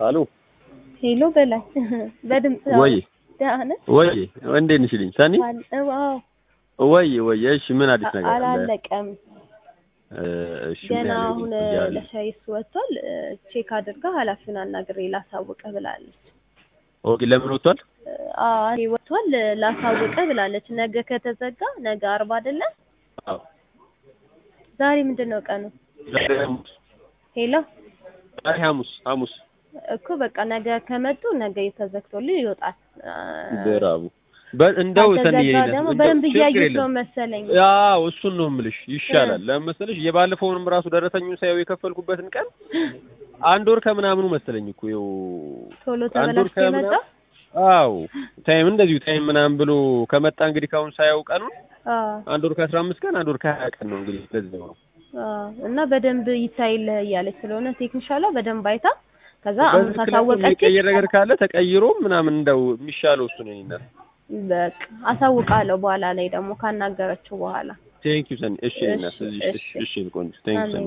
አሎ ሄሎ በላይ በድምጽ ወይ ደህና ነህ? ወይ እንዴት ነሽ ልኝ ሰኒ አል- ዋው ወይ ወይ እሺ ምን አዲስ ነገር አለ አላለቀም እ፣ እሺ ምን ገና ያህል አሁን ይቆያል? ለሻይ እሱ ወጥቷል። እ፣ ቼክ አድርጋ ኃላፊውን አናግሬ ላሳውቅህ ብላለች። ኦኬ ለምን ወጥቷል እ፣ አዎ እኔ ወጥቷል ላሳውቅህ ብላለች። ነገ ከተዘጋ ነገ አርባ አይደለ? አዎ ዛሬ ምንድን ነው ቀኑ? ዛሬ ሐሙስ ሄሎ ዛሬ ሐሙስ ሐሙስ እኮ በቃ ነገ ከመጡ ነገ ተዘግቶልህ ይወጣል። እ፣ ብራቡ በ- እንደው ሰኒ ካልተዘጋ ደግሞ በደንብ እያየሁት ነው መሰለኝ። ያው እሱን ነው የምልሽ ይሻላል ለምን መሰለሽ የባለፈውንም ራሱ ደረሰኙን ሳየው የከፈልኩበትን ቀን አንድ ወር ከምናምኑ መሰለኝ እኮ ይኸው ቶሎ አንድ ወር ተበላሽቶ የመጣ ከምናምን አዎ ታይም እንደዚሁ ታይም ምናምን ብሎ ከመጣ እንግዲህ ካሁን ሳየው ቀኑን አዎ አንድ ወር ከአስራ አምስት ቀን አንድ ወር ከሀያ ቀን ነው እንግዲህ እንደዚህ ነው አዎ እና በደንብ ይታይልህ እያለች ስለሆነ ቴክኒሻሏ በደንብ አይታ ከዛ አሁን በዚህ ምክንያት ካሳወቀች የሚቀየር ነገር ካለ ተቀይሮ ምናምን እንደው የሚሻለው እሱ ነው ይናል በቃ አሳውቃለሁ በኋላ ላይ ደግሞ ካናገረችው በኋላ ቴንክ ዩ ሰኒ እሺ እሺ፣ እናት እሺ እሺ። እሺ ቆንጆ ቴንክ ዩ ሰኒ